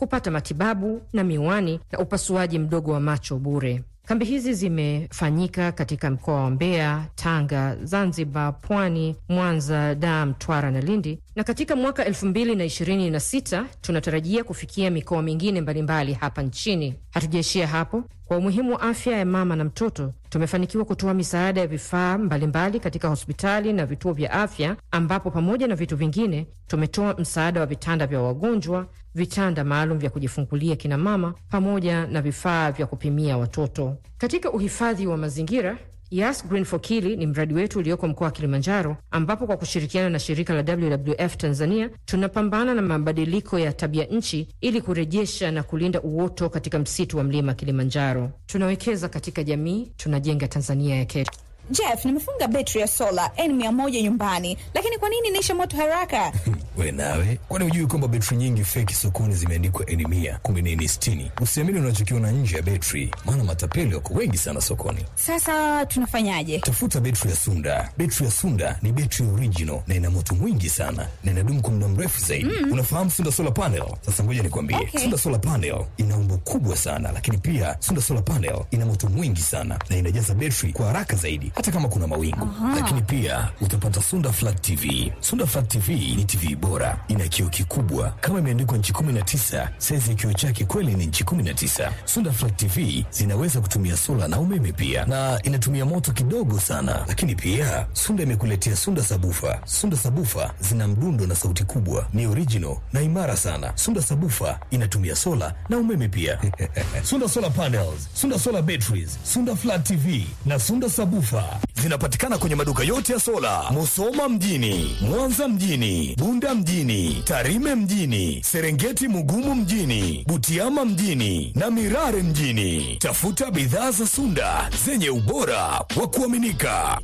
kupata matibabu na miwani na upasuaji mdogo wa macho bure. Kambi hizi zimefanyika katika mkoa wa Mbeya, Tanga, Zanzibar, Pwani, Mwanza, Dar, Mtwara na Lindi, na katika mwaka elfu mbili na ishirini na sita tunatarajia kufikia mikoa mingine mbalimbali hapa nchini. Hatujaishia hapo. Kwa umuhimu wa afya ya mama na mtoto, tumefanikiwa kutoa misaada ya vifaa mbalimbali katika hospitali na vituo vya afya, ambapo pamoja na vitu vingine tumetoa msaada wa vitanda vya wagonjwa, vitanda maalum vya kujifungulia kina mama, pamoja na vifaa vya kupimia watoto. Katika uhifadhi wa mazingira Yas Green for Kili ni mradi wetu ulioko mkoa wa Kilimanjaro, ambapo kwa kushirikiana na shirika la WWF Tanzania tunapambana na mabadiliko ya tabia nchi ili kurejesha na kulinda uoto katika msitu wa mlima Kilimanjaro. Tunawekeza katika jamii, tunajenga Tanzania ya kesho. Jeff, nimefunga betri ya sola N100 nyumbani, lakini kwa nini inaisha moto haraka? We nawe, kwani hujui kwamba betri nyingi feki sokoni zimeandikwa N mia kumbe ni N sitini? Usiamini unachokiona nje ya betri, maana matapeli wako wengi sana sokoni. Sasa tunafanyaje? Tafuta betri ya Sunda. Betri ya Sunda ni betri original na ina moto mwingi sana na inadumu kwa muda mrefu zaidi. Mm. Unafahamu Sunda solar panel? Sasa ngoja nikwambie, Okay. Sunda solar panel ina umbo kubwa sana, lakini pia Sunda solar panel ina moto mwingi sana na inajaza betri kwa haraka zaidi, hata kama kuna mawingu. Lakini pia utapata Sunda flat TV. Sunda flat TV ni TV bora, ina kioo kikubwa kama imeandikwa nchi 19. Saizi ya kioo chake kweli ni nchi 19. Sunda flat TV zinaweza kutumia sola na umeme pia, na inatumia moto kidogo sana. Lakini pia Sunda imekuletea Sunda sabufa. Sunda sabufa zina mdundo na sauti kubwa, ni original na imara sana. Sunda sabufa inatumia sola na umeme pia. Sunda solar panels, Sunda solar batteries, Sunda flat TV na Sunda sabufa zinapatikana kwenye maduka yote ya sola, Musoma mjini, Mwanza mjini, Bunda mjini, Tarime mjini, Serengeti Mugumu mjini, Butiama mjini na Mirare mjini. Tafuta bidhaa za Sunda zenye ubora wa kuaminika.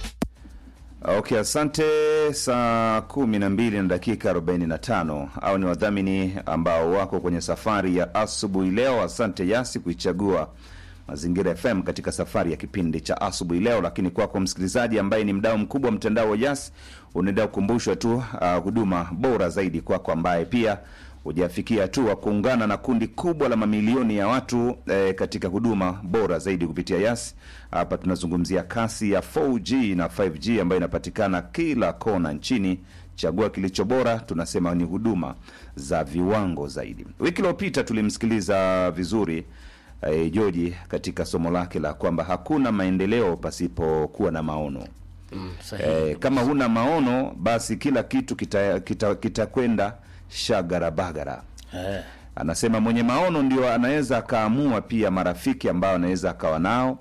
Okay, asante. Saa kumi na mbili na dakika 45 au ni wadhamini ambao wako kwenye safari ya asubuhi leo. Asante Yasi kuichagua Mazingira FM katika safari ya kipindi cha asubuhi leo. Lakini kwako msikilizaji ambaye ni mdau mkubwa wa mtandao wa Yas, unaendelea kukumbushwa tu uh, huduma bora zaidi kwako ambaye pia hujafikia hatua kuungana na kundi kubwa la mamilioni ya watu eh, katika huduma bora zaidi kupitia Yas. Hapa tunazungumzia kasi ya 4G na 5G ambayo inapatikana kila kona nchini. Chagua kilicho bora, tunasema ni huduma za viwango zaidi. Wiki iliyopita tulimsikiliza vizuri eh, Joji katika somo lake la kwamba hakuna maendeleo pasipokuwa na maono. Mm, sahihi. Eh, kama huna maono basi kila kitu kitakwenda kita, kitakwenda shagarabagara. Eh, Anasema mwenye maono ndio anaweza akaamua pia marafiki ambao anaweza akawa nao,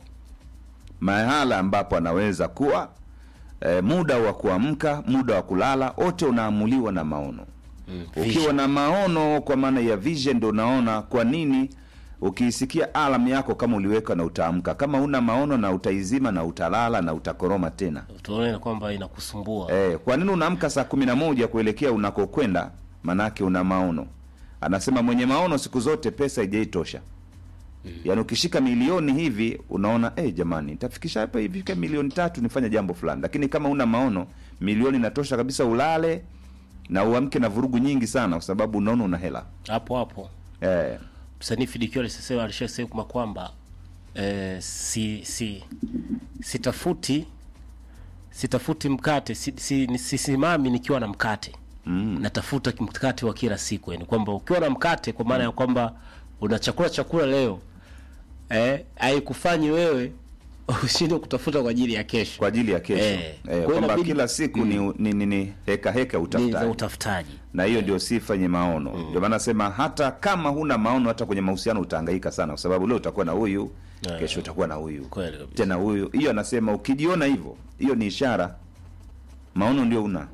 mahala ambapo anaweza kuwa, e, muda wa kuamka, muda wa kulala, wote unaamuliwa na maono. mm, Ukiwa vision. na maono, kwa maana ya vision, ndio unaona kwa nini ukiisikia alam yako kama uliweka na utaamka. Kama huna maono na utaizima na utalala na utakoroma tena. Utaona kwamba inakusumbua Eh, kwa nini unaamka saa kumi na moja kuelekea unakokwenda? Manake una maono. Anasema mwenye maono siku zote pesa haijaitosha. Yaani ukishika milioni hivi unaona eh, jamani nitafikisha hapa hivi fika milioni tatu nifanye jambo fulani, lakini kama una maono milioni inatosha kabisa ulale na uamke na vurugu nyingi sana, kwa sababu unaona una hela hapo hapo. eh. Msanii Fidikiwa alisema alishasema kwamba eh, si si sitafuti sitafuti mkate si, si, ni- sisimami nikiwa na mkate mm. natafuta mkate wa kila siku, yani kwamba ukiwa na mkate kwa maana ya kwamba una chakula chakula leo eh, haikufanyi wewe ushinde kutafuta kwa ajili ya kesho kwa ajili ya kesho Eh, eh, kwa hiyo kwamba inabidi- kila siku ni, ni, ni, ni heka heka ni za utafutaji utafutaji. na hiyo ndio sifa yenye maono. Ndio maana nasema hata kama huna maono, hata kwenye mahusiano utahangaika sana, kwa sababu leo utakuwa na huyu, Yeah. kesho utakuwa na huyu, Kweli kabisa. tena huyu. Hiyo anasema ukijiona hivyo, hiyo ni ishara maono ndio una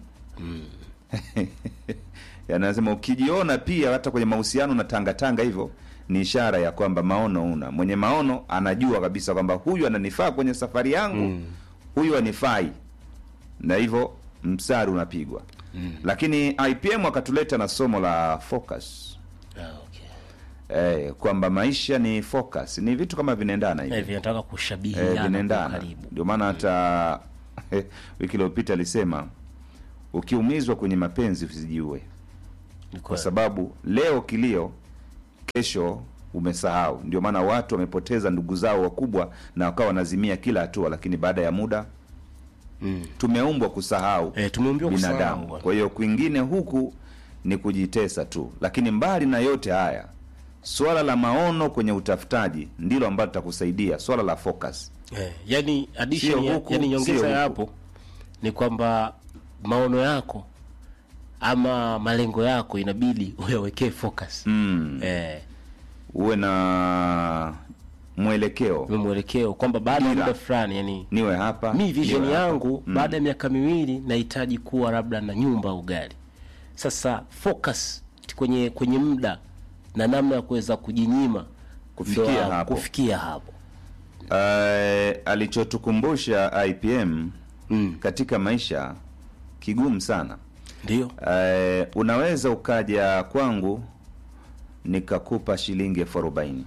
yanasema ukijiona pia hata kwenye mahusiano na tanga tanga hivyo ni ishara ya kwamba maono una. Mwenye maono anajua kabisa kwamba huyu ananifaa kwenye safari yangu, huyu anifai, na hivyo mstari unapigwa. Lakini IPM akatuleta na somo la focus Ah, okay. eh, kwamba maisha ni focus, ni vitu kama vinaendana hivi Eh, vinataka eh, kushabihiana kwa vinaendana. karibu. Ndio maana hata wiki iliyopita alisema ukiumizwa kwenye mapenzi usijiue, Ni kwa kweli. sababu leo kilio, kesho umesahau. Ndio maana watu wamepoteza ndugu zao wakubwa na wakawa wanazimia kila hatua, lakini baada ya muda Mm. tumeumbwa kusahau Eh, tumeambiwa kusahau binadamu. bwana. Kwa hiyo kwingine huku ni kujitesa tu, lakini mbali na yote haya, swala la maono kwenye utafutaji ndilo ambalo litakusaidia, swala la focus. Eh, yani addition Sio ya, huku, yani nyongeza sio ya huku. hapo ni kwamba maono yako ama malengo yako inabidi uyawekee focus Mm. eh, Uwe na mwelekeo, uwe mwelekeo kwamba baada ya Dira. muda fulani yani niwe hapa, mi vision niwe hapa. yangu baada ya miaka miwili nahitaji kuwa labda na nyumba au gari sasa focus kwenye kwenye muda na namna ya kuweza kujinyima Kufikia ndo hapo. kufikia hapo Eh, alichotukumbusha IPM Mm. katika maisha kigumu sana. ndio Eh, unaweza ukaja kwangu nikakupa shilingi elfu arobaini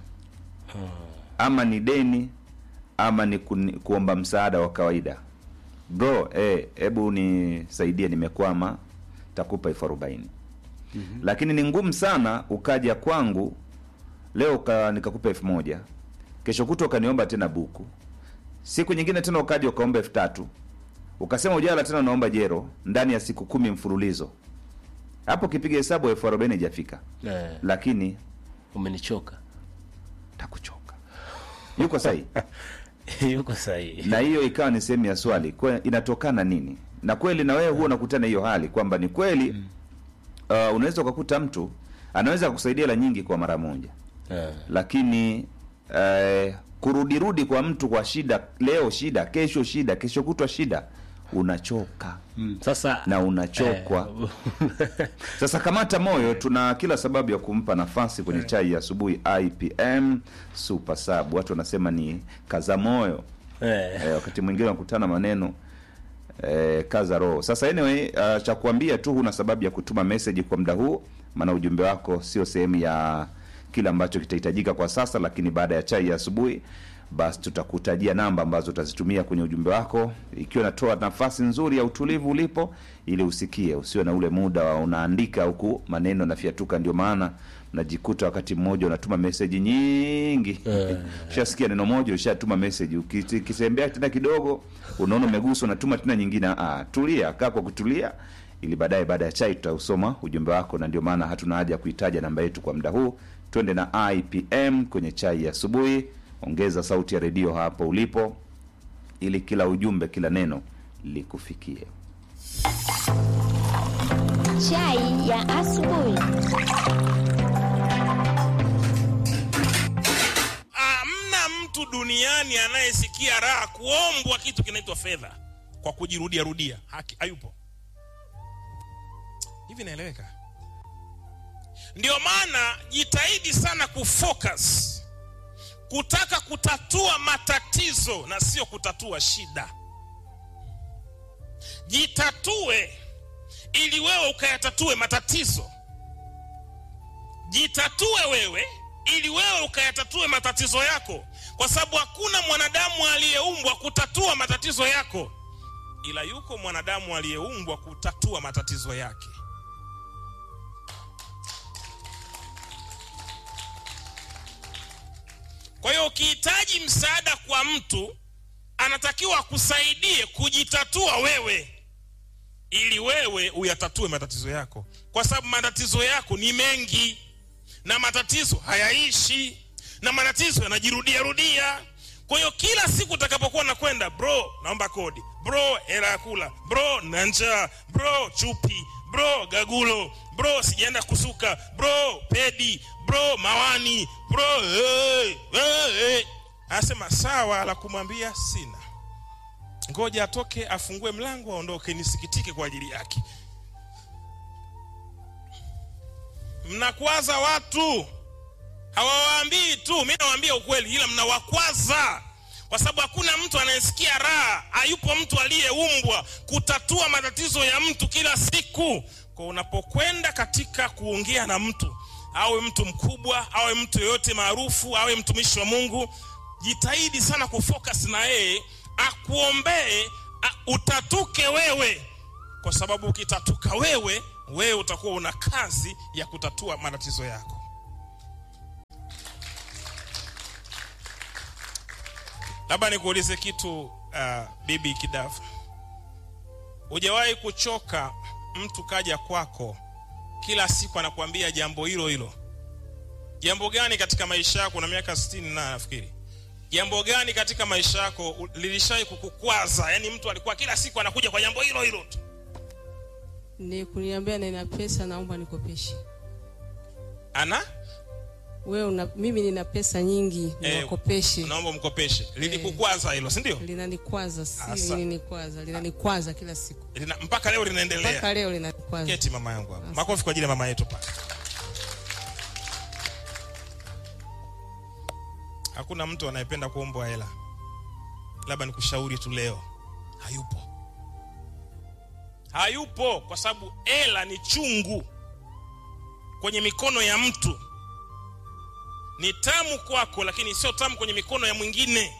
ama ni deni ama ni kuni, kuomba msaada wa kawaida bro eh, hebu nisaidie nimekwama takupa elfu arobaini lakini ni ngumu sana ukaja kwangu leo uka, nikakupa elfu moja kesho kutwa ukaniomba tena buku siku nyingine tena ukaja ukaomba elfu tatu ukasema ujala tena unaomba jero ndani ya siku kumi mfululizo hapo kipiga hesabu elfu arobaini ijafika eh, lakini umenichoka takuchoka yuko sahihi yuko sahihi na hiyo ikawa ni sehemu ya swali kwa inatokana nini na kweli na wewe huwa unakutana hiyo hali kwamba ni kweli uh, unaweza ukakuta mtu anaweza kukusaidia la nyingi kwa mara moja eh. lakini eh, kurudirudi kwa mtu kwa shida leo shida kesho shida kesho kutwa shida unachoka Mm. sasa na unachokwa eh, sasa kamata moyo tuna kila sababu ya kumpa nafasi kwenye chai ya asubuhi ipm super sub watu wanasema ni kaza moyo eh, eh, wakati mwingine wanakutana maneno eh, kaza roho sasa anyway uh, cha kuambia tu huna sababu ya kutuma message kwa muda huu maana ujumbe wako sio sehemu ya kile ambacho kitahitajika kwa sasa lakini baada ya chai ya asubuhi basi tutakutajia namba ambazo utazitumia kwenye ujumbe wako ikiwa inatoa nafasi nzuri ya utulivu ulipo ili usikie usiwe na ule muda wa unaandika huku maneno nafiatuka ndio maana najikuta wakati mmoja unatuma meseji nyingi Eh. ushasikia neno moja ushatuma meseji ukitembea tena kidogo unaona umeguswa unatuma tena nyingine ah, tulia kaa kwa kutulia ili baadaye baada ya chai tutausoma ujumbe wako na ndio maana hatuna haja ya kuitaja namba yetu kwa muda huu twende na ipm kwenye chai ya asubuhi ongeza sauti ya redio hapo ulipo ili kila ujumbe kila neno likufikie Chai ya asubuhi. Hamna mtu duniani anayesikia raha kuombwa kitu kinaitwa fedha kwa kujirudia rudia. Haki hayupo. Hivi naeleweka? Ndio maana jitahidi sana kufocus, kutaka kutatua matatizo na sio kutatua shida. Jitatue ili wewe ukayatatue matatizo jitatue wewe ili wewe ukayatatue matatizo yako kwa sababu hakuna mwanadamu aliyeumbwa kutatua matatizo yako ila yuko mwanadamu aliyeumbwa kutatua matatizo yake kwa hiyo ukihitaji msaada kwa mtu anatakiwa akusaidie kujitatua wewe ili wewe uyatatue matatizo yako kwa sababu matatizo yako ni mengi na matatizo hayaishi na matatizo yanajirudia rudia kwa hiyo kila siku utakapokuwa nakwenda bro naomba kodi bro hela ya kula bro na njaa bro chupi bro gagulo bro sijaenda kusuka bro pedi bro mawani bro hey, hey, hey. anasema sawa la kumwambia sina ngoja atoke afungue mlango aondoke nisikitike kwa ajili yake mnakwaza watu hawawaambii tu mi nawaambia ukweli ila mnawakwaza kwa sababu hakuna mtu anayesikia raha hayupo mtu aliyeumbwa kutatua matatizo ya mtu kila siku kwa unapokwenda katika kuongea na mtu awe mtu mkubwa awe mtu yoyote maarufu awe mtumishi wa mungu jitahidi sana kufocus na yeye akuombee a- utatuke wewe kwa sababu ukitatuka wewe wewe utakuwa una kazi ya kutatua matatizo yako labda nikuulize kitu uh, bibi kidafu hujawahi kuchoka mtu kaja kwako kila siku anakuambia jambo hilo hilo jambo gani katika maisha yako na miaka 60 na nafikiri jambo gani katika maisha yako u- lilishai kukukwaza yani mtu alikuwa kila siku anakuja kwa jambo hilo hilo tu ni kuniambia nina pesa naomba nikopeshe ana wewe una, mimi nina pesa nyingi Eh, niwakopeshe naomba mkopeshe lilikukwaza hilo si ndio linanikwaza si Asa. linanikwaza linanikwaza kila siku Lina- mpaka leo linaendelea mpaka leo linanikwaza keti mama yangu hapa makofi kwa ajili ya mama yetu pale hakuna mtu anayependa kuombwa hela labda nikushauri tu leo hayupo hayupo kwa sababu hela ni chungu kwenye mikono ya mtu ni tamu kwako lakini sio tamu kwenye mikono ya mwingine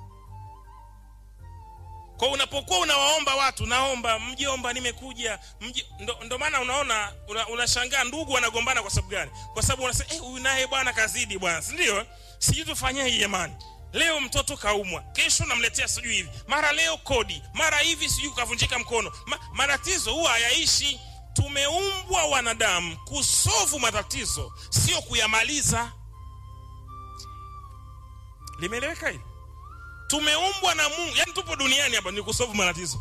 kwa unapokuwa unawaomba watu naomba mjomba nimekuja mji, ndo, ndo maana unaona una- unashangaa ndugu wanagombana kwa sababu gani kwa sababu unasema eh, huyu naye bwana kazidi bwana si ndio sijui tufanyeje jamani leo mtoto kaumwa kesho namletea sijui hivi mara leo kodi mara hivi sijui kavunjika mkono Ma, matatizo huwa hayaishi tumeumbwa wanadamu kusovu matatizo sio kuyamaliza limeeleweka hili tumeumbwa na mungu yani tupo duniani hapa ni kusovu matatizo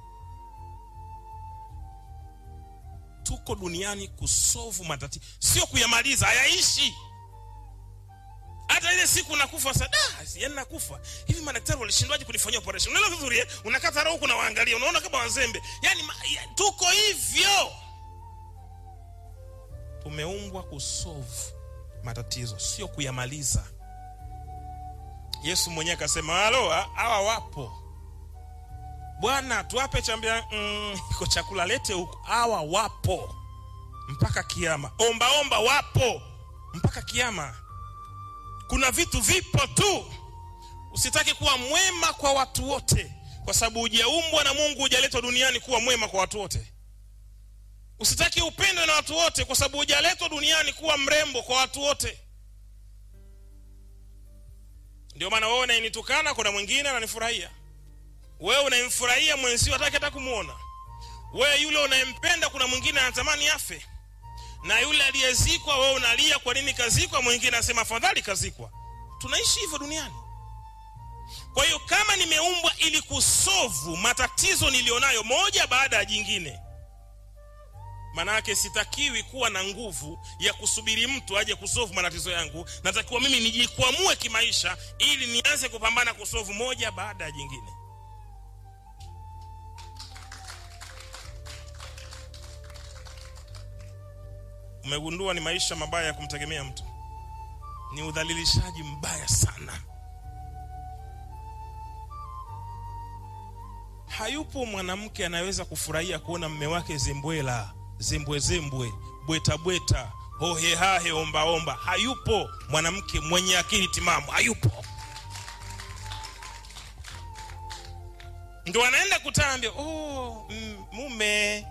tuko duniani kusovu matatizo sio kuyamaliza hayaishi hata ile siku nakufa sasa yani nakufa hivi madaktari walishindwaje kunifanyia operation unaelewa vizuri eh? unakata roho kuna waangalia unaona kama wazembe yani ma, ya, tuko hivyo tumeumbwa kusovu matatizo sio kuyamaliza yesu mwenyewe akasema halo hawa wapo bwana tuwape chambia mm, iko chakula lete huko hawa wapo mpaka kiama ombaomba wapo mpaka kiama kuna vitu vipo tu usitaki kuwa mwema kwa watu wote kwa sababu hujaumbwa na mungu hujaletwa duniani kuwa mwema kwa watu wote usitaki upendwe na watu wote kwa sababu hujaletwa duniani kuwa mrembo kwa watu wote ndio maana wewe unayenitukana kuna mwingine ananifurahia wewe unayemfurahia mwenzio hataki hata kumwona wewe yule unayempenda kuna mwingine anatamani afe na yule aliyezikwa wewe unalia kwa nini kazikwa mwingine anasema afadhali kazikwa tunaishi hivyo duniani kwa hiyo kama nimeumbwa ili kusovu matatizo niliyonayo moja baada ya jingine manake sitakiwi kuwa na nguvu ya kusubiri mtu aje kusovu matatizo yangu natakiwa mimi nijikwamue kimaisha ili nianze kupambana kusovu moja baada ya jingine umegundua ni maisha mabaya ya kumtegemea mtu ni udhalilishaji mbaya sana hayupo mwanamke anayeweza kufurahia kuona mme wake zembwela zembwezembwe bwetabweta hohehahe ombaomba hayupo mwanamke mwenye akili timamu hayupo ndo anaenda kutambia oh, mm, mume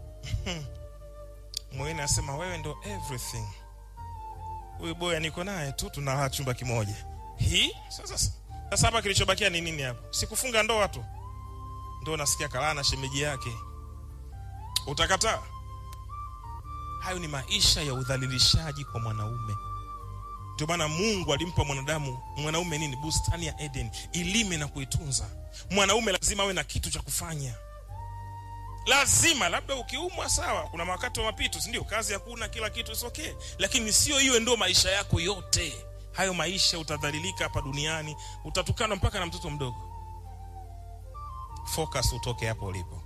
mwingine anasema wewe ndo everything huyu boya niko naye tu tunalala chumba kimoja hii sasa sasa hapa kilichobakia ni nini hapo sikufunga ndoa tu ndo nasikia kalaa na shemeji yake utakataa hayo ni maisha ya udhalilishaji kwa mwanaume ndio maana mungu alimpa mwanadamu mwanaume nini bustani ya eden ilime na kuitunza mwanaume lazima awe na kitu cha kufanya lazima labda ukiumwa sawa kuna wakati wa mapito sindio kazi hakuna kila kitu is okay lakini sio iwe ndio maisha yako yote hayo maisha utadhalilika hapa duniani utatukanwa mpaka na mtoto mdogo focus utoke hapo ulipo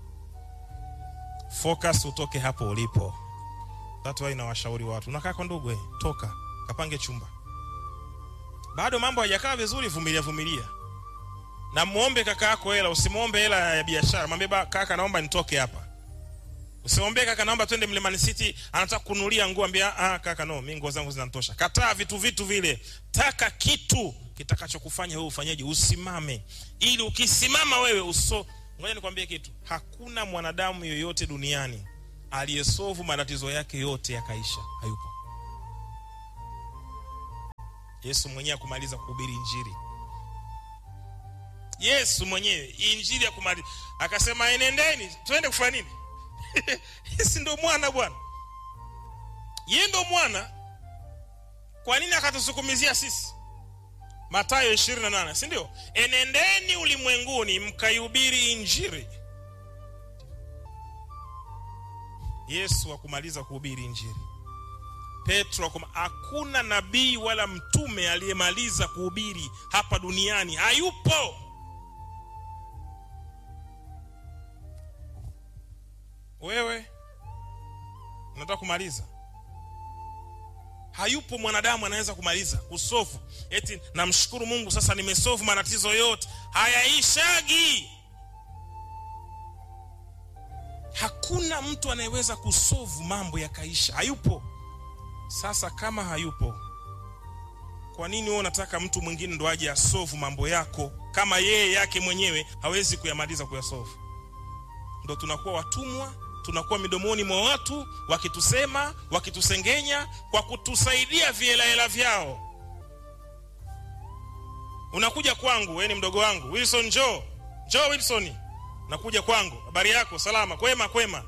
focus utoke hapo ulipo tatu why nawashauri watu unakaa kwa ndugu eh, toka kapange chumba bado mambo hayajakaa vizuri vumilia vumilia na muombe kaka yako hela usimwombe hela ya biashara mwambie ba- kaka naomba nitoke hapa usimwambie kaka naomba twende mlimani city anataka kunulia nguo ambia ah kaka no mimi nguo zangu zinatosha kataa vitu vitu vile taka kitu kitakachokufanya wewe ufanyeje usimame ili ukisimama wewe uso ngoja nikwambie kitu hakuna mwanadamu yoyote duniani aliyesovu matatizo yake yote yakaisha hayupo yesu mwenyewe akumaliza kuhubiri injili yesu mwenyewe injili ya kumaliza akasema enendeni twende kufanya nini si ndo mwana bwana ye ndo mwana kwa nini akatusukumizia sisi matayo 28 si ndio enendeni ulimwenguni mkaihubiri injili yesu akumaliza kuhubiri injili petro akuma, hakuna nabii wala mtume aliyemaliza kuhubiri hapa duniani hayupo wewe unataka kumaliza hayupo mwanadamu anaweza kumaliza kusofu eti namshukuru mungu sasa nimesofu matatizo yote hayaishagi hakuna mtu anayeweza kusovu mambo yakaisha hayupo sasa kama hayupo kwa nini wewe unataka mtu mwingine ndo aje asovu mambo yako kama yeye yake mwenyewe hawezi kuyamaliza kuyasovu ndo tunakuwa watumwa tunakuwa midomoni mwa watu wakitusema wakitusengenya kwa kutusaidia vielahela vyao unakuja kwangu wewe ni mdogo wangu wilson jo jo wilson nakuja kwangu habari yako salama kwema kwema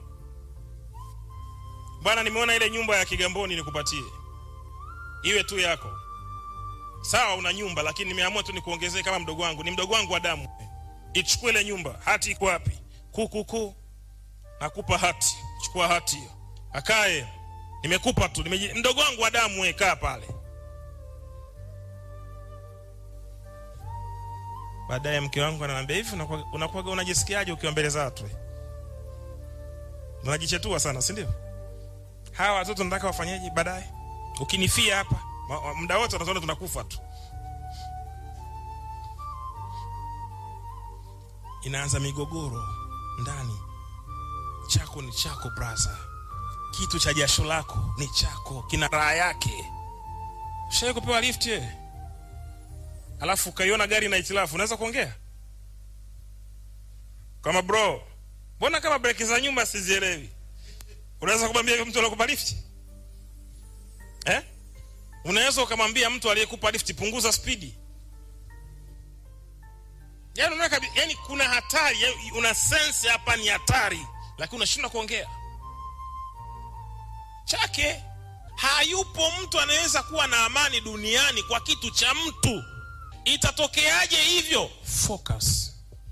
bwana nimeona ile nyumba ya kigamboni nikupatie iwe tu yako sawa una nyumba lakini nimeamua tu nikuongezee kama mdogo wangu ni mdogo wangu wa damu ichukue ile nyumba hati iko wapi kukuku nakupa hati chukua hati hiyo akae nimekupa tu nimeji... mdogo wangu wa damu we kaa pale baadaye mke wangu ananiambia hivi unakuwaga unakuwaga unajisikiaje ukiwa mbele za watu unajichetua sana si ndio hawa watoto nataka wafanyeje baadaye ukinifia hapa ma- ma- muda wote wataona tunakufa tu inaanza migogoro ndani chako ni chako braza kitu cha jasho lako ni chako kina raha yake shai kupewa lift ye alafu ukaiona gari na itilafu unaweza kuongea kama bro mbona kama breki za nyumba sizielewi unaweza kumwambia hivyo mtu aliokupa lift eh? unaweza ukamwambia mtu aliyekupa lift punguza spidi yani, unaona kabi- yani kuna hatari yani una sense hapa ni hatari lakini unashindwa kuongea chake hayupo mtu anaweza kuwa na amani duniani kwa kitu cha mtu itatokeaje hivyo focus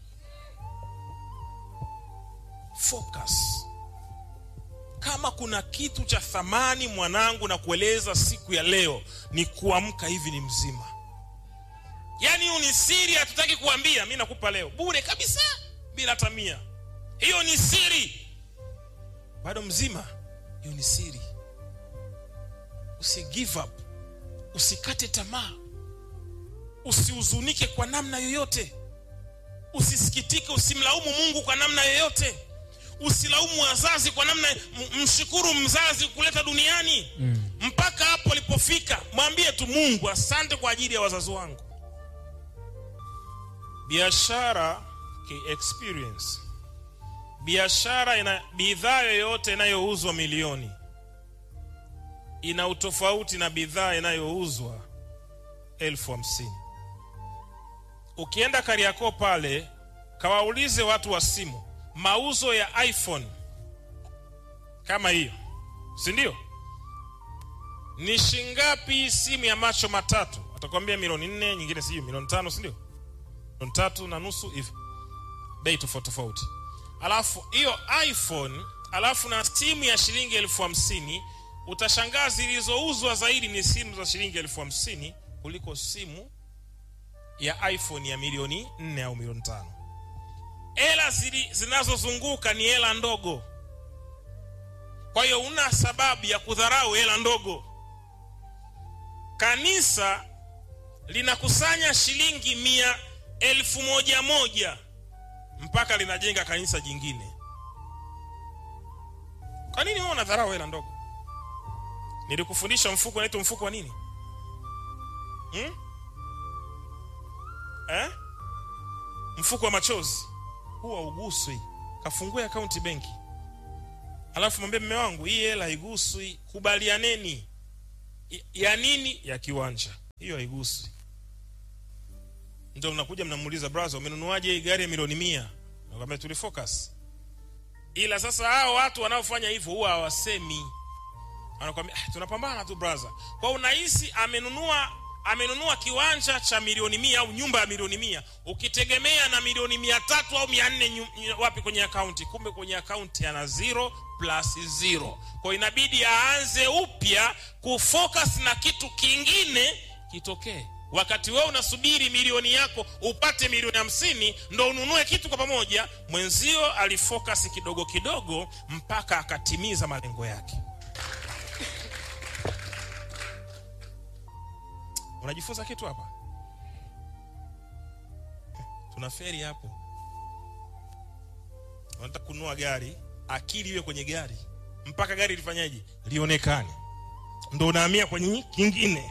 focus kama kuna kitu cha thamani mwanangu na kueleza siku ya leo ni kuamka hivi ni mzima yaani hiyo ni siri hatutaki kuambia mi nakupa leo bure kabisa bila tamia hiyo ni siri bado mzima hiyo ni siri usi give up usikate tamaa usihuzunike kwa namna yoyote usisikitike usimlaumu mungu kwa namna yoyote usilaumu wazazi kwa namna m- mshukuru mzazi kuleta duniani mm. mpaka hapo alipofika mwambie tu mungu asante kwa ajili ya wazazi wangu biashara ki experience biashara ina bidhaa yoyote inayouzwa milioni ina utofauti na bidhaa inayouzwa elfu hamsini ukienda kariakoo pale kawaulize watu wa simu mauzo ya iphone kama hiyo si ndio ni shingapi simu ya macho matatu atakwambia milioni nne nyingine sijui milioni tano si ndio milioni tatu na nusu hivi bei tofauti tofauti alafu hiyo iphone alafu na simu ya shilingi elfu hamsini utashangaa zilizouzwa zaidi ni simu za shilingi elfu hamsini kuliko simu ya iphone ya milioni nne au milioni tano hela zili- zinazozunguka ni hela ndogo kwa hiyo una sababu ya kudharau hela ndogo kanisa linakusanya shilingi mia elfu moja moja mpaka linajenga kanisa jingine kwa nini wewe unadharau hela ndogo nilikufundisha mfuko unaitwa mfuko wa nini hmm? eh? mfuko wa machozi huwa uguswi kafungue akaunti benki alafu mwambie mme wangu hii hela haiguswi kubalianeni I- ya nini ya kiwanja hiyo haiguswi ndio mnakuja mnamuuliza brother umenunuaje hii gari ya milioni mia nakwambia tulifocus ila sasa hao watu wanaofanya hivyo huwa hawasemi anakwambia "Ah, tunapambana tu brother kwa unahisi amenunua amenunua kiwanja cha milioni mia au nyumba ya milioni mia ukitegemea na milioni mia tatu au mia nne nyu- nyu- wapi kwenye akaunti kumbe kwenye akaunti ana zero plus zero kwa inabidi aanze upya kufocus na kitu kingine kitokee wakati wewe unasubiri milioni yako upate milioni hamsini ndo ununue kitu kwa pamoja mwenzio alifocus kidogo kidogo mpaka akatimiza malengo yake unajifunza kitu hapa tuna feri hapo unataka kununua gari akili iwe kwenye gari mpaka gari lifanyaje lionekane ndo unahamia kwenye kingine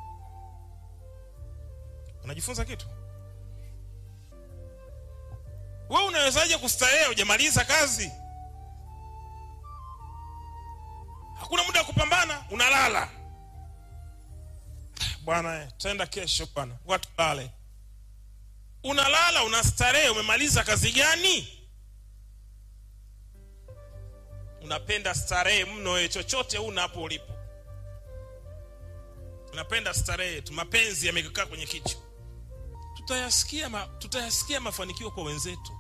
unajifunza kitu we unawezaje kustarehe hujamaliza kazi hakuna muda wa kupambana unalala bwana eh, tutaenda kesho bwana watu lale unalala unastarehe umemaliza kazi gani unapenda starehe mno wewe chochote una hapo ulipo unapenda starehe tu mapenzi yamekaa kwenye kichwa tutayasikia ma, tutayasikia mafanikio kwa wenzetu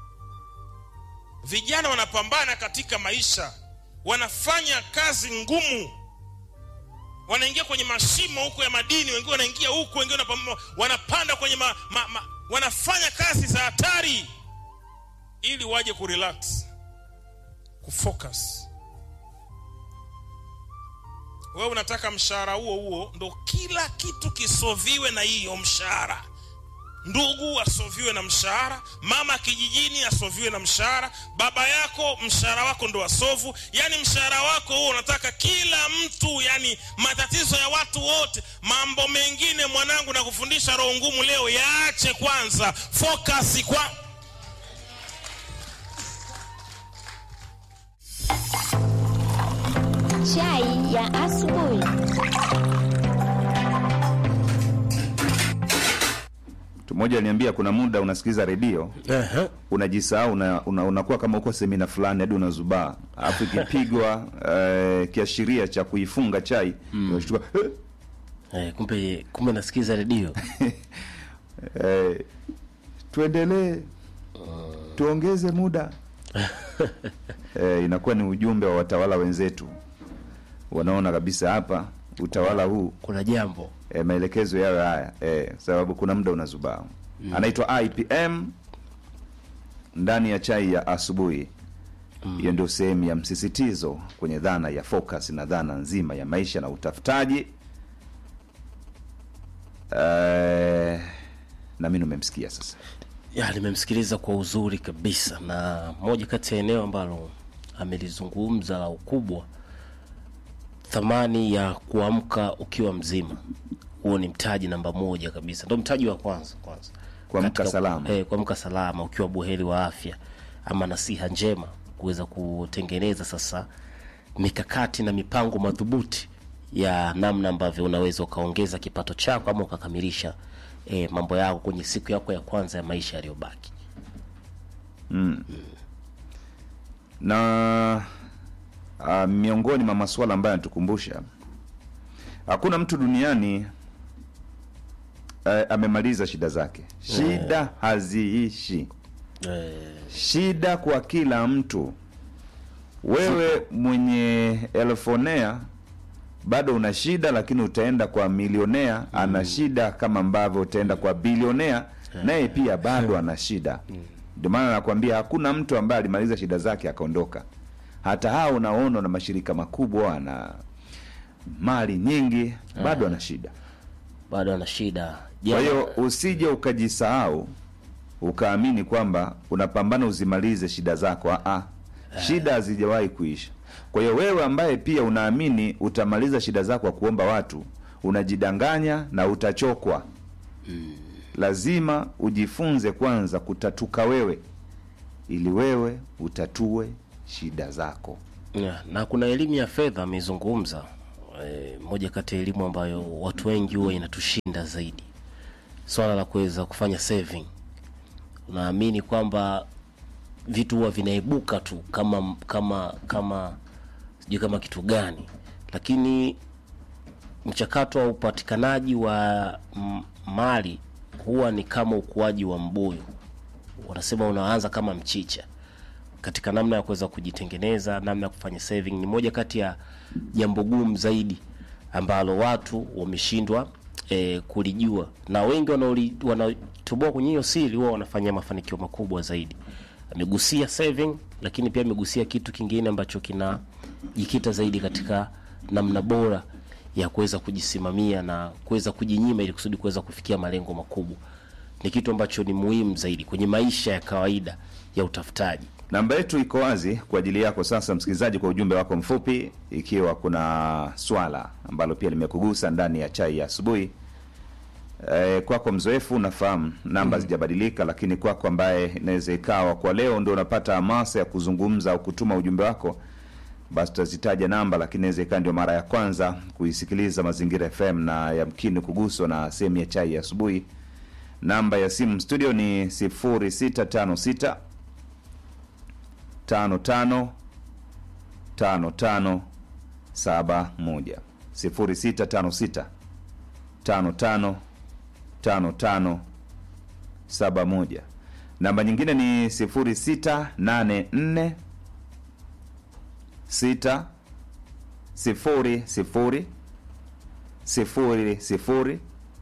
vijana wanapambana katika maisha wanafanya kazi ngumu wanaingia kwenye mashimo huko ya madini wengine wanaingia huko wengine wanapam- wanapanda kwenye ma, ma, ma, wanafanya kazi za hatari ili waje kurelax kufocus wewe unataka mshahara huo huo ndo kila kitu kisoviwe na hiyo mshahara ndugu asoviwe na mshahara mama kijijini asoviwe na mshahara baba yako mshahara wako ndo asovu yani mshahara wako huo unataka kila mtu yani matatizo ya watu wote mambo mengine mwanangu na kufundisha roho ngumu leo yaache kwanza focus kwa Chai ya asubuhi. mtu mmoja aliniambia kuna muda unasikiliza redio Ehe. unajisahau una, una, unakuwa kama uko semina fulani hadi unazubaa alafu ikipigwa eh, kiashiria cha kuifunga chai unashtuka eh, Eh, kumbe kumbe nasikiza redio eh, tuendelee tuongeze muda eh, inakuwa ni ujumbe wa watawala wenzetu wanaona kabisa hapa utawala huu kuna jambo e, maelekezo yawe haya e, sababu kuna muda unazubaa mm. anaitwa IPM ndani ya chai ya asubuhi hiyo ndio sehemu ya msisitizo kwenye dhana ya focus na dhana nzima ya maisha na utafutaji e, na mi nimemsikia sasa ya nimemsikiliza kwa uzuri kabisa na moja kati ya eneo ambalo amelizungumza la ukubwa thamani ya kuamka ukiwa mzima huo ni mtaji namba moja kabisa ndo mtaji wa kwanza kwanza Kuamka Katika- salama. eh, kuamka salama ukiwa buheri wa afya ama nasiha njema kuweza kutengeneza sasa mikakati na mipango madhubuti ya namna ambavyo unaweza ukaongeza kipato chako ama ukakamilisha eh, mambo yako kwenye siku yako ya kwanza ya maisha yaliyobaki na uh, miongoni mwa masuala ambayo yanatukumbusha hakuna mtu duniani uh, amemaliza shida zake shida haziishi eh, shida kwa kila mtu wewe mwenye elfonea bado una shida lakini utaenda kwa milionea ana shida kama ambavyo utaenda kwa bilionea naye pia bado ana shida ndio maana nakwambia hakuna mtu ambaye alimaliza shida zake akaondoka hata hao unaona na mashirika makubwa ana mali nyingi bado ana shida bado ana shida kwa Jana- hiyo usije ukajisahau ukaamini kwamba unapambana uzimalize shida zako. Aa, shida hazijawahi kuisha. Kwa hiyo wewe ambaye pia unaamini utamaliza shida zako kwa kuomba watu, unajidanganya na utachokwa. Lazima ujifunze kwanza kutatuka wewe, ili wewe utatue shida zako. Yeah, na kuna elimu ya fedha amezungumza e, moja kati ya elimu ambayo watu wengi huwa inatushinda zaidi swala la kuweza kufanya saving unaamini kwamba vitu huwa vinaibuka tu kama kama kama sijui kama kitu gani lakini mchakato wa upatikanaji wa m- mali huwa ni kama ukuaji wa mbuyu wanasema unaanza kama mchicha katika namna ya kuweza kujitengeneza namna ya kufanya saving ni moja kati ya jambo gumu zaidi ambalo watu wameshindwa e, kulijua na wengi wanaoli- wanaotoboa kwenye hiyo siri huwa wanafanya mafanikio makubwa zaidi amegusia saving lakini pia amegusia kitu kingine ambacho kinajikita zaidi katika namna bora ya kuweza kujisimamia na kuweza kujinyima ili kusudi kuweza kufikia malengo makubwa ni kitu ambacho ni muhimu zaidi kwenye maisha ya kawaida ya utafutaji namba yetu iko wazi kwa ajili yako sasa msikilizaji kwa ujumbe wako mfupi ikiwa kuna swala ambalo pia limekugusa ndani ya chai ya asubuhi e, kwako mzoefu unafahamu namba zijabadilika lakini kwako ambaye inaweza ikawa kwa leo ndio unapata hamasa ya kuzungumza au kutuma ujumbe wako basi tutazitaja namba lakini inaweza ikawa ndio mara ya kwanza kuisikiliza mazingira fm na yamkini kuguswa na sehemu ya chai ya asubuhi namba ya simu studio ni 0656 tano tano tano tano saba moja sifuri sita tano sita tano tano tano tano saba moja namba nyingine ni sifuri sita nane nne sita sifuri sifuri sifuri sifuri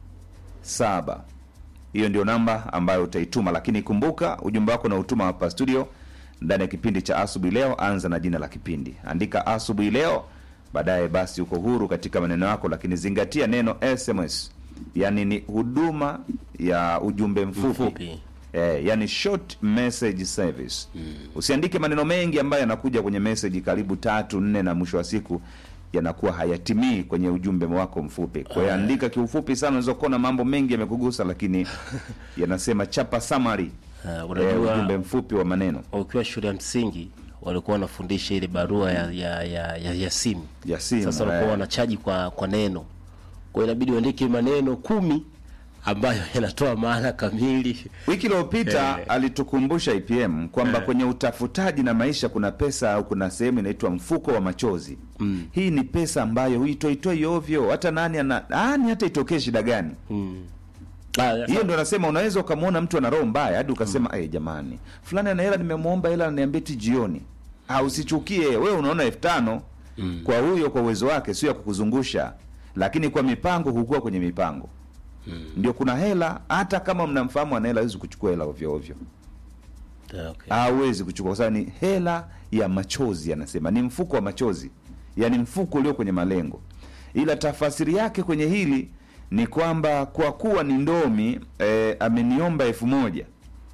saba hiyo ndio namba ambayo utaituma lakini kumbuka ujumbe wako unautuma hapa studio ndani ya kipindi cha asubuhi leo anza na jina la kipindi andika asubuhi leo baadaye basi uko huru katika maneno yako lakini zingatia neno sms yani ni huduma ya ujumbe mfupi, Mfupi. Eh, yani short message service mm. usiandike maneno mengi ambayo yanakuja kwenye message karibu tatu nne na mwisho wa siku yanakuwa hayatimii kwenye ujumbe wako mfupi kwa hiyo andika kiufupi sana unaweza kuona mambo mengi yamekugusa lakini yanasema chapa summary Uh, eh, unajua ujumbe mfupi wa maneno ukiwa shule ya msingi walikuwa wanafundisha ile barua ya, ya, ya, ya, ya simu ya simu sasa walikuwa eh. wanachaji kwa kwa neno kwa hiyo inabidi uandike maneno kumi ambayo yanatoa maana kamili wiki iliyopita Eh. alitukumbusha IPM kwamba kwenye utafutaji na maisha kuna pesa au kuna sehemu inaitwa mfuko wa machozi mm. hii ni pesa ambayo huitoitoi ovyo hata nani ana ani hata itokee shida gani Ah, hiyo ndo nasema unaweza ukamwona mtu ana roho mbaya hadi ukasema mm. jamani fulani ana hela nimemwomba hela ananiambia ti jioni Ah, usichukie wewe unaona elfu tano mm. kwa huyo kwa uwezo wake sio ya kukuzungusha lakini kwa mipango hukuwa kwenye mipango mm. ndio kuna hela hata kama mnamfahamu ana hela hawezi kuchukua hela ovyo ovyo okay. hawezi kuchukua kwa sababu ni hela ya machozi anasema ni mfuko wa machozi yaani mfuko ulio kwenye malengo ila tafasiri yake kwenye hili ni kwamba kwa kuwa ni ndomi eh, ameniomba elfu moja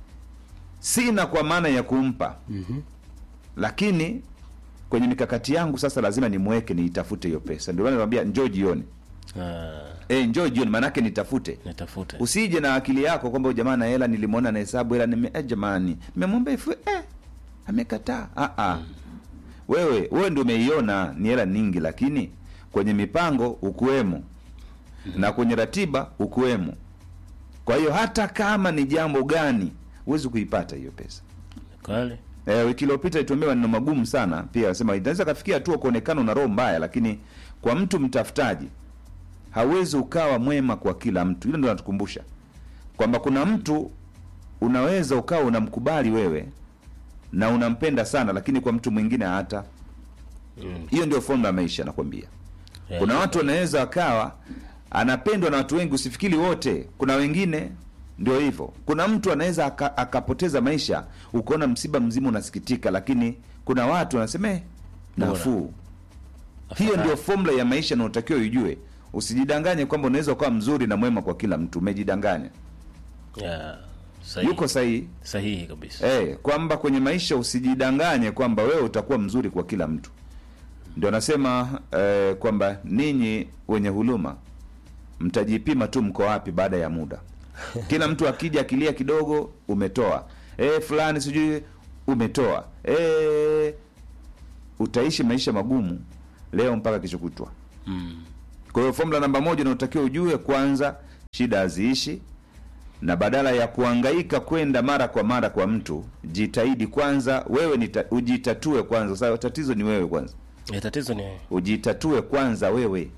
sina kwa maana ya kumpa mm-hmm. lakini kwenye mikakati yangu sasa lazima nimweke niitafute hiyo pesa ndio maana namwambia njoo jioni Ah, e, njoo jioni maanake nitafute nitafute usije na akili yako kwamba jamaa na hela nilimwona na hesabu hela nime eh, jamani nimemwomba elfu eh, amekataa ah, ah. wewe wewe ndio umeiona ni hela nyingi lakini kwenye mipango ukuwemo na kwenye ratiba ukuwemo kwa hiyo hata kama ni jambo gani huwezi kuipata hiyo pesa kweli Eh, wiki iliyopita ituambia maneno magumu sana pia anasema inaweza kafikia hatua kuonekana una roho mbaya lakini kwa mtu mtafutaji hawezi ukawa mwema kwa kila mtu hilo ndio natukumbusha kwamba kuna mtu unaweza ukawa unamkubali wewe na unampenda sana lakini kwa mtu mwingine hata hiyo ndio formula ya maisha nakwambia Yeah, kuna yeah. watu wanaweza wakawa anapendwa na watu wengi usifikiri wote kuna wengine ndio hivyo kuna mtu anaweza aka, akapoteza maisha ukaona msiba mzima unasikitika lakini kuna watu wanasema "Eh, nafuu hiyo ndio formula ya maisha na utakiwa uijue usijidanganye kwamba unaweza ukawa mzuri na mwema kwa kila mtu umejidanganya yeah. sahihi. yuko sahihi sahihi kabisa eh, kwamba kwenye maisha usijidanganye kwamba wewe utakuwa mzuri kwa kila mtu ndio anasema eh, kwamba ninyi wenye huluma mtajipima tu mko wapi baada ya muda kila mtu akija akilia kidogo umetoa eh, fulani sijui umetoa eh, utaishi maisha magumu leo mpaka kesho kutwa mm. kwa hiyo formula namba moja unaotakiwa ujue kwanza shida haziishi na badala ya kuhangaika kwenda mara kwa mara kwa mtu jitahidi kwanza wewe nita, ujitatue kwanza sasa tatizo ni wewe kwanza Eh, tatizo ni ujitatue kwanza wewe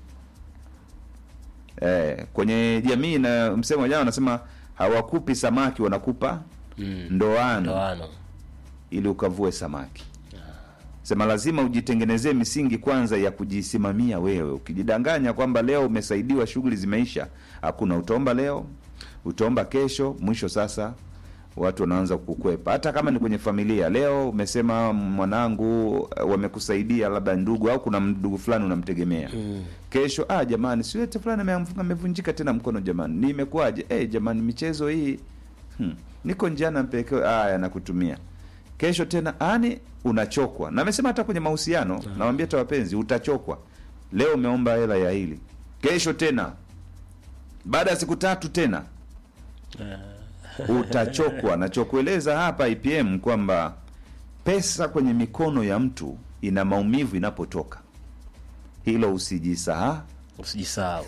eh, kwenye jamii na msemo jana wanasema hawakupi samaki wanakupa mm, ndoano ndoano ili ukavue samaki sema lazima ujitengenezee misingi kwanza ya kujisimamia wewe ukijidanganya kwamba leo umesaidiwa shughuli zimeisha hakuna utaomba leo utaomba kesho mwisho sasa watu wanaanza kukwepa hata kama ni kwenye familia leo umesema mwanangu eh, wamekusaidia labda ndugu au kuna ndugu fulani unamtegemea mm. kesho ah jamani siwete fulani ameamfuka- amevunjika tena mkono jamani nimekuwaje eh jamani michezo hii hmm. niko njiana mpekeo aya nakutumia kesho tena ani unachokwa na amesema hata kwenye mahusiano nawambia hata wapenzi utachokwa leo umeomba hela ya hili kesho tena baada ya siku tatu tena utachokwa nachokueleza hapa IPM kwamba pesa kwenye mikono ya mtu ina maumivu inapotoka hilo usijisahau usijisahau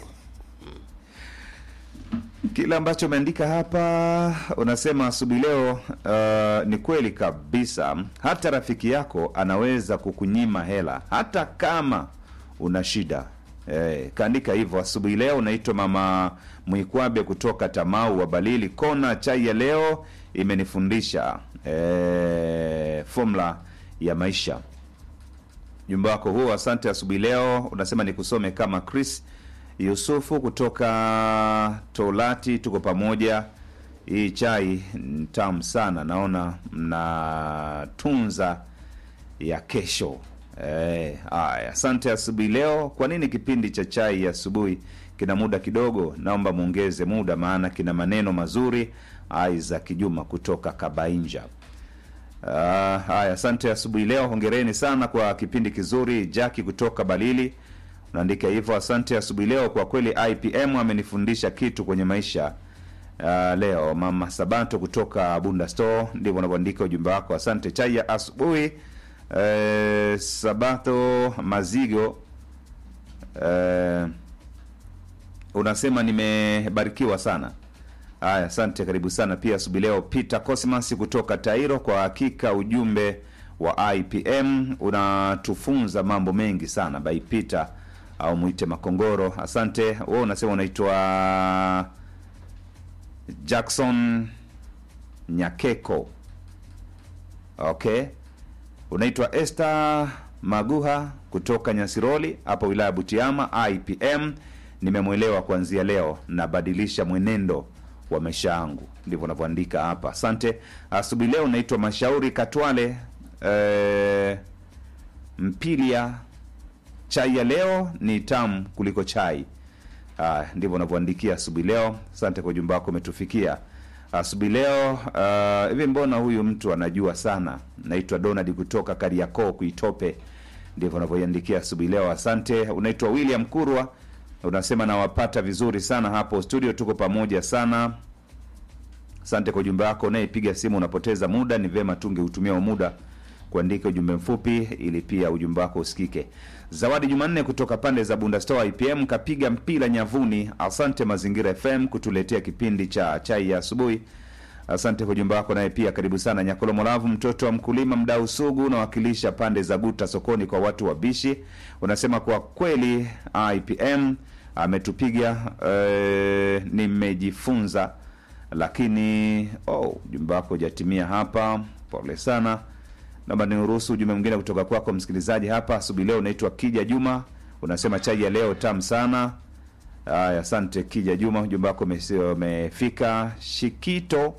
kile ambacho umeandika hapa unasema asubuhi leo uh, ni kweli kabisa hata rafiki yako anaweza kukunyima hela hata kama una shida eh, kaandika hivyo asubuhi leo unaitwa mama mwikwabe kutoka tamau wa balili kona chai ya leo imenifundisha eh, fomula ya maisha jumba wako huo asante asubuhi leo unasema nikusome kama chris yusufu kutoka tolati tuko pamoja hii chai ni tamu sana naona mnatunza ya kesho Eh, haya asante asubuhi leo kwa nini kipindi cha chai ya asubuhi kina muda kidogo naomba mwongeze muda maana kina maneno mazuri isaac juma kutoka kabainja Ah, haya asante asubuhi leo hongereni sana kwa kipindi kizuri jaki kutoka balili unaandika hivyo asante asubuhi leo kwa kweli ipm amenifundisha kitu kwenye maisha uh, leo mama sabato kutoka bunda store ndivyo unavyoandika ujumbe wako asante chai ya asubuhi eh, sabato mazigo eh, unasema nimebarikiwa sana haya asante karibu sana pia asubuhi leo peter cosmas kutoka tairo kwa hakika ujumbe wa ipm unatufunza mambo mengi sana by peter au mwite makongoro asante we unasema unaitwa jackson nyakeko okay unaitwa Esther Maguha kutoka Nyasiroli hapo wilaya ya Butiama IPM. Nimemwelewa kuanzia leo, nabadilisha mwenendo wa maisha yangu, ndivyo unavyoandika hapa. Asante. Asubuhi leo naitwa Mashauri Katwale eh, Mpilia. Chai ya leo ni tamu kuliko chai. Ah, ndivyo unavyoandikia asubuhi leo. Asante kwa ujumbe wako umetufikia asubuhi leo. ah, Hivi mbona huyu mtu anajua sana? Naitwa Donald kutoka Kariakoo Kuitope, ndivyo unavyoiandikia asubuhi leo. Asante. Unaitwa William Kurwa, unasema nawapata vizuri sana hapo studio, tuko pamoja sana. Asante kwa ujumbe wako. Unayepiga simu unapoteza muda, ni vyema tungeutumia huo muda kuandika ujumbe mfupi ili pia ujumbe wako usikike. Zawadi Jumanne kutoka pande za Bunda Store IPM kapiga mpira nyavuni. Asante Mazingira FM kutuletea kipindi cha chai ya asubuhi. Asante kwa ujumbe wako. Naye pia karibu sana Nyakolo Molavu, mtoto wa mkulima, mdau sugu, unawakilisha pande za Guta sokoni kwa watu wabishi. Unasema kwa kweli IPM ametupiga eh, nimejifunza lakini oh, ujumbe wako hujatimia hapa, pole sana. Naomba niruhusu ujumbe mwingine kutoka kwako msikilizaji hapa asubuhi leo. Unaitwa Kija Juma, unasema chai ya leo tamu sana. Haya, asante Kija Juma, ujumbe wako umesi- umefika. Shikito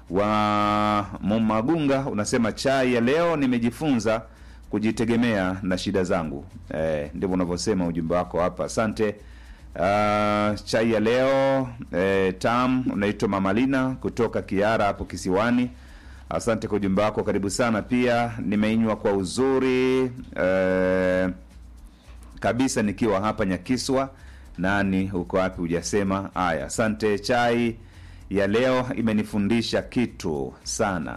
wa Mumagunga unasema chai ya leo nimejifunza kujitegemea na shida zangu. Eh, ndivyo unavyosema ujumbe wako hapa, asante. Uh, chai ya leo eh, tam unaitwa Mamalina kutoka Kiara hapo kisiwani. Asante kwa ujumbe wako, karibu sana. Pia nimeinywa kwa uzuri eh, kabisa nikiwa hapa Nyakiswa. Nani uko wapi? Hujasema. Haya, asante. Chai ya leo imenifundisha kitu sana.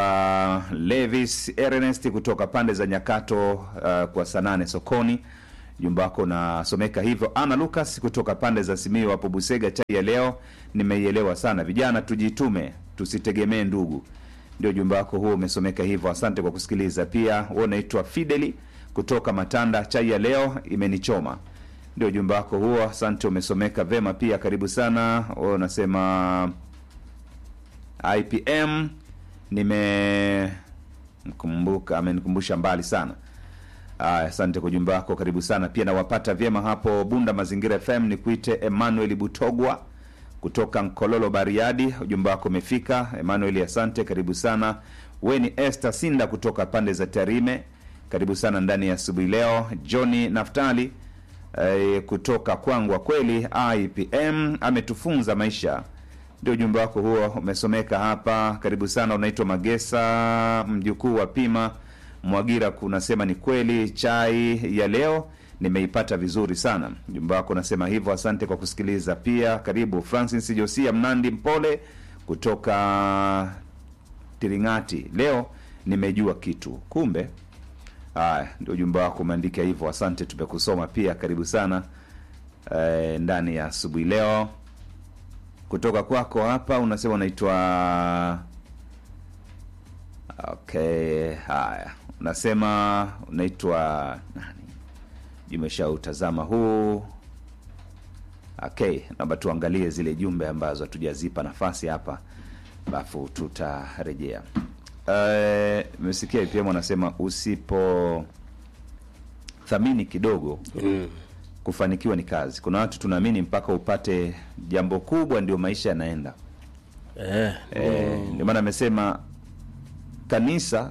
Unaitwa Levis Ernest kutoka pande za Nyakato uh, kwa Sanane sokoni. Jumba wako unasomeka hivyo. Ana Lucas kutoka pande za Simiyu hapo Busega, chai ya leo nimeielewa sana. Vijana tujitume, tusitegemee ndugu. Ndio jumba wako huo umesomeka hivyo. Asante kwa kusikiliza. Pia wewe unaitwa Fideli kutoka Matanda, chai ya leo imenichoma. Ndio jumba wako huo, asante, umesomeka vema pia. Karibu sana. Wewe unasema IPM nimemkumbuka, amenikumbusha mbali sana. Aya, asante kwa ujumbe wako, karibu sana pia. Nawapata vyema hapo Bunda Mazingira FM. Ni kuite Emmanuel Butogwa kutoka Nkololo Bariadi, ujumbe wako umefika Emmanuel, asante, karibu sana. We ni Esther Sinda kutoka pande za Tarime, karibu sana ndani ya asubuhi leo. Johnny Naftali eh, kutoka Kwangwa, kweli IPM ametufunza maisha ndio ujumbe wako huo umesomeka hapa. Karibu sana. Unaitwa Magesa, mjukuu wa Pima Mwagira, kunasema ni kweli, chai ya leo nimeipata vizuri sana. Ujumbe wako unasema hivyo, asante kwa kusikiliza. Pia karibu Francis Josia Mnandi Mpole kutoka Tiringati, leo nimejua kitu kumbe. Haya, ndio ujumbe wako umeandika hivyo, asante, tumekusoma pia. Karibu sana eh, ndani ya asubuhi leo kutoka kwako hapa unasema unaitwa okay. Haya, unasema unaitwa nani? Jumeshautazama huu. Okay, naomba tuangalie zile jumbe ambazo hatujazipa nafasi hapa, alafu tutarejea. Eh, Mesikia IPM anasema usipo thamini kidogo kufanikiwa ni kazi. Kuna watu tunaamini mpaka upate jambo kubwa ndio maisha yanaenda. eh, Eh, ndio maana amesema kanisa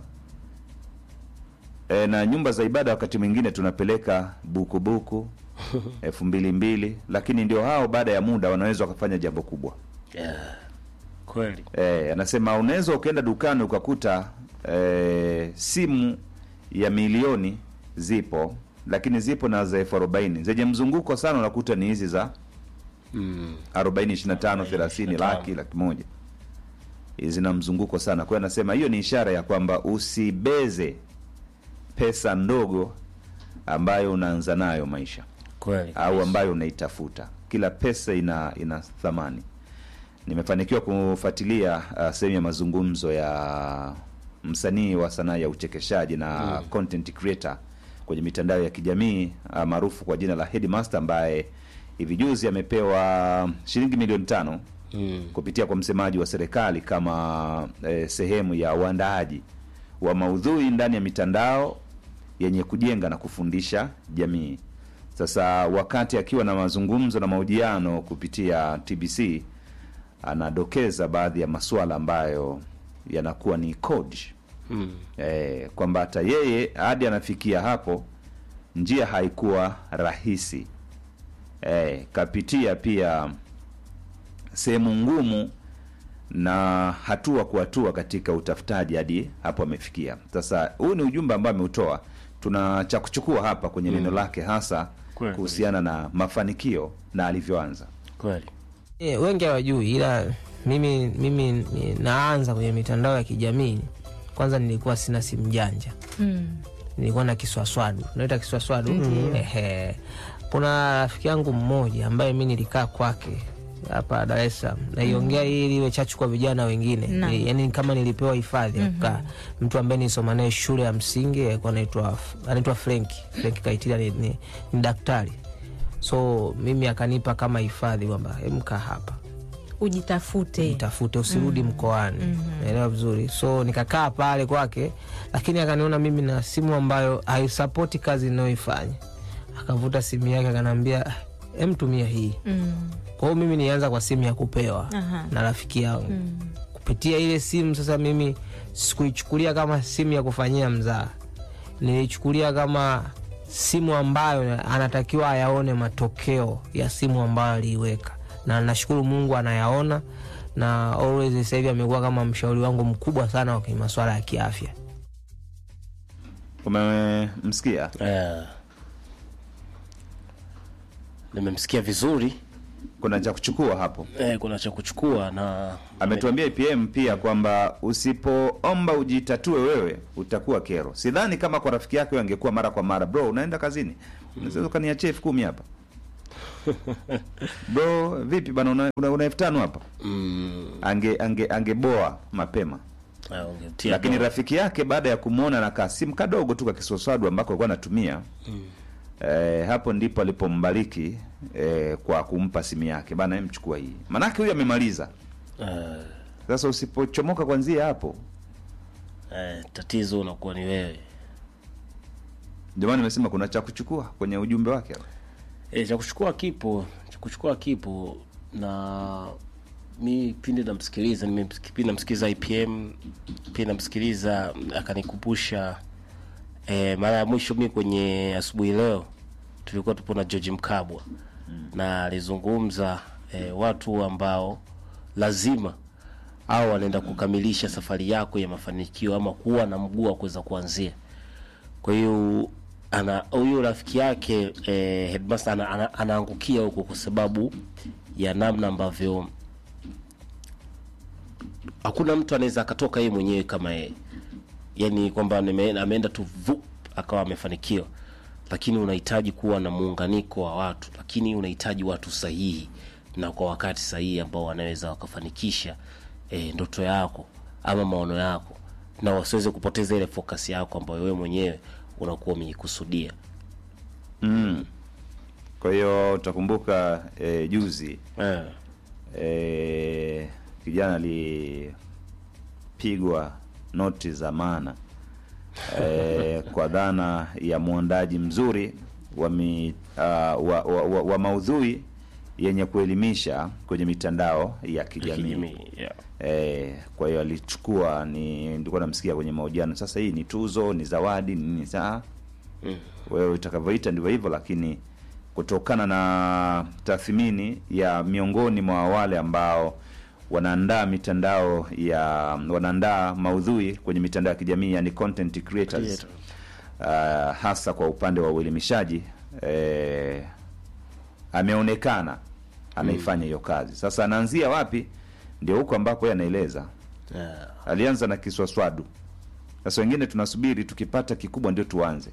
eh, na nyumba za ibada wakati mwingine tunapeleka bukubuku elfu mbili mbili, lakini ndio hao baada ya muda wanaweza wakafanya jambo kubwa. yeah. kweli Eh, anasema unaweza ukaenda dukani ukakuta eh, simu ya milioni zipo, lakini zipo na za elfu arobaini zenye mzunguko sana, unakuta ni hizi za mm. arobaini ishirini na tano thelathini 25. laki laki moja zina mzunguko sana. Kwa hiyo anasema hiyo ni ishara ya kwamba usibeze pesa ndogo ambayo unaanza nayo maisha kweli au ambayo unaitafuta. Kila pesa ina ina thamani. Nimefanikiwa kufuatilia uh, sehemu ya mazungumzo ya msanii wa sanaa ya uchekeshaji na content creator kwenye mitandao ya kijamii uh, maarufu kwa jina la Headmaster ambaye hivi juzi amepewa shilingi milioni tano mm. kupitia kwa msemaji wa serikali kama eh, sehemu ya uandaaji wa maudhui ndani ya mitandao yenye kujenga na kufundisha jamii. Sasa wakati akiwa na mazungumzo na mahojiano kupitia TBC, anadokeza baadhi ya masuala ambayo yanakuwa ni code Mm. eh, kwamba hata yeye hadi anafikia hapo njia haikuwa rahisi eh, kapitia pia sehemu ngumu na hatua kwa hatua katika utafutaji hadi hapo amefikia. Sasa huu ni ujumbe ambao ameutoa, tuna cha kuchukua hapa kwenye neno lake hasa Kweli. kuhusiana na mafanikio na alivyoanza. kweli E, wengi hawajui ila mimi mimi ni- naanza kwenye mitandao ya kijamii kwanza nilikuwa sina simu janja nilikuwa na kiswaswadu naita kiswaswadu Ehe. kuna rafiki yangu mmoja ambaye mi nilikaa kwake hapa Dar es Salaam naiongea hii ili iwe chachu kwa vijana wengine Naam. Ni- yaani kama nilipewa hifadhi ya kukaa mtu ambaye nilisoma naye shule ya msingi alikuwa anaitwa anaitwa Frenki Frenki Kaitila ni, ni, ni daktari so mimi akanipa kama hifadhi kwamba emkaa hapa ujitafute nitafute usirudi mkoani naelewa vizuri so nikakaa pale kwake lakini akaniona mimi na simu ambayo haisapoti kazi inayoifanya akavuta simu yake akanaambia em tumia hii kwa hiyo mimi nianza kwa simu ya kupewa Aha. na rafiki yangu kupitia ile simu sasa mimi sikuichukulia kama simu ya kufanyia mzaa nilichukulia kama simu ambayo anatakiwa ayaone matokeo ya simu ambayo aliiweka na nashukuru mungu anayaona na always sasa hivi amekuwa kama mshauri wangu mkubwa sana kwenye masuala ya kiafya Umemsikia? eh. nimemsikia vizuri Kuna cha kuchukua hapo. eh, kuna cha kuchukua na Ametuambia IPM pia kwamba usipoomba ujitatue wewe utakuwa kero. Sidhani kama kwa rafiki yake angekuwa mara kwa mara, bro, unaenda kazini, Unaweza ukaniachia elfu kumi hapa bro vipi bana una, una, una elfu tano hapa mm. ange ange angeboa mapema Ah, ungetia lakini doa. rafiki yake baada ya kumwona na kasimu kadogo tu kakiswaswadu ambako alikuwa anatumia Mm. eh, hapo ndipo alipombariki eh, kwa kumpa simu yake bana em, chukua hii manake huyu amemaliza Ah, sasa usipochomoka kwanzia hapo eh, tatizo unakuwa ni wewe ndio maana nimesema kuna cha kuchukua kwenye ujumbe wake hapo. e, cha kuchukua kipo cha kuchukua kipo na mi pindi namsikiliza nime- pindi namsikiliza ipm pindi namsikiliza akanikumbusha e, mara ya mwisho mi kwenye asubuhi leo tulikuwa tupo na george mkabwa na alizungumza e, watu ambao lazima au wanaenda kukamilisha safari yako ya mafanikio ama kuwa na mguu wa kuweza kuanzia kwa hiyo ana huyu rafiki yake eh, headmaster ana, ana, anaangukia huko kwa sababu ya namna ambavyo hakuna mtu anaweza akatoka yeye mwenyewe kama yeye yani kwamba nime- ameenda tu vu akawa amefanikiwa lakini unahitaji kuwa na muunganiko wa watu lakini unahitaji watu sahihi na kwa wakati sahihi ambao wanaweza wakafanikisha e, ndoto yako ama maono yako na wasiweze kupoteza ile focus yako ambayo wewe mwenyewe unakuwa umeikusudia mm. kwa hiyo utakumbuka eh, juzi eh. eh, kijana alipigwa noti za maana eh, kwa dhana ya mwandaji mzuri wa, mi, uh, wa, wa, wa, wa maudhui yenye kuelimisha kwenye mitandao ya kijamii kijamii, yeah. Eh, kwa hiyo alichukua ni nilikuwa namsikia kwenye mahojiano sasa hii ni tuzo ni zawadi ni nini saa Mm. wewe utakavyoita ndivyo hivyo lakini kutokana na tathmini ya miongoni mwa wale ambao wanaandaa mitandao ya wanaandaa maudhui kwenye mitandao ya kijamii yani content creators uh, hasa kwa upande wa uelimishaji eh, ameonekana anaifanya hiyo kazi sasa anaanzia wapi ndio huko ambako yeye anaeleza Yeah. alianza na kiswaswadu sasa wengine tunasubiri tukipata kikubwa ndio tuanze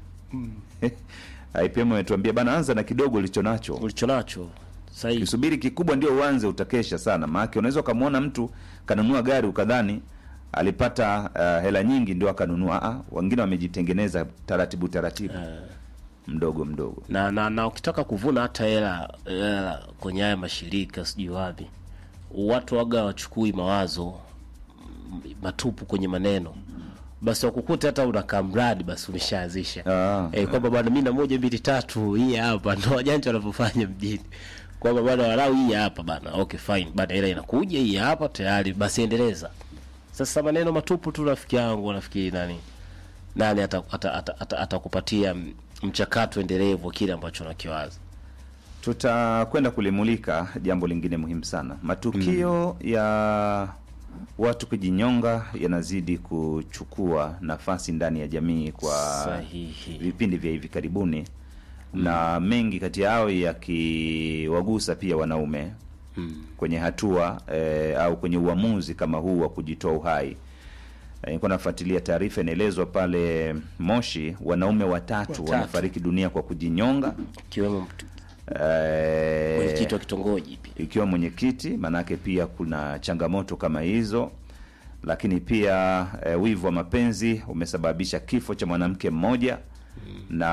IPM ametuambia bana anza na kidogo ulicho nacho ulicho nacho sahihi kisubiri kikubwa ndio uanze utakesha sana maanake unaweza ukamwona mtu kanunua gari ukadhani alipata uh, hela nyingi ndio akanunua ah, wengine wamejitengeneza taratibu taratibu mdogo mdogo na, na, na ukitaka kuvuna hata hela hela kwenye haya mashirika sijui wapi watu waga wachukui mawazo mm, matupu kwenye maneno basi wakukuta hata unakaa mradi basi umeshaanzisha Ah, eh, kwamba bwana mi na moja mbili tatu hii hapa ndo wajanja wanavyofanya mjini kwamba bwana walau hii hapa bana okay fine bana ila inakuja hii hapa tayari basi endeleza sasa maneno matupu tu rafiki yangu nafikiri nani nani atakupatia ata, ata, ata, atakupatia m- mchakato endelevu wa kile ambacho nakiwaza tutakwenda kulimulika jambo lingine muhimu sana matukio ya watu kujinyonga yanazidi kuchukua nafasi ndani ya jamii kwa Sahihi. vipindi vya hivi karibuni na mengi kati yao yakiwagusa pia wanaume kwenye hatua eh, au kwenye uamuzi kama huu wa kujitoa uhai Eh, nilikuwa nafuatilia taarifa inaelezwa pale moshi wanaume watatu, Watatu. wamefariki dunia kwa kujinyonga ikiwemo mtu- Eh, mwenyekiti wa kitongoji pia ikiwa mwenyekiti maanake pia kuna changamoto kama hizo lakini pia e, wivu wa mapenzi umesababisha kifo cha mwanamke mmoja na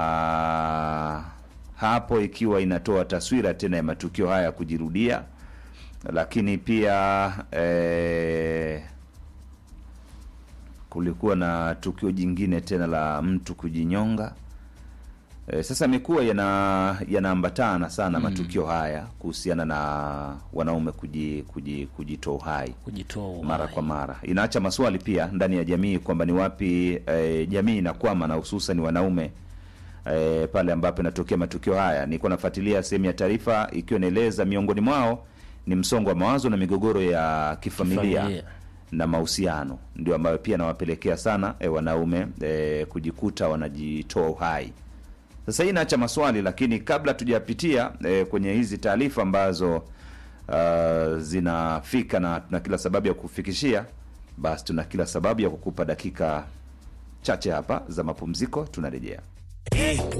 hapo ikiwa inatoa taswira tena ya matukio haya kujirudia lakini pia e, kulikuwa na tukio jingine tena la mtu kujinyonga E, sasa imekuwa yana yanaambatana sana matukio haya kuhusiana na wanaume kuji, kuji, kujitoa uhai kujitoa uhai. mara kwa mara. Inaacha maswali pia ndani ya jamii kwamba ni wapi e, jamii inakwama na hususan wanaume e, pale ambapo inatokea matukio haya. Nilikuwa nafuatilia sehemu ya taarifa ikiwa inaeleza miongoni mwao ni msongo wa mawazo na migogoro ya kifamilia, Kifamilia. na mahusiano ndio ambayo pia nawapelekea sana e, wanaume e, kujikuta wanajitoa uhai. Sasa hii inaacha maswali, lakini kabla tujapitia e, kwenye hizi taarifa ambazo uh, zinafika na tuna kila sababu ya kufikishia, basi tuna kila sababu ya kukupa dakika chache hapa za mapumziko. Tunarejea.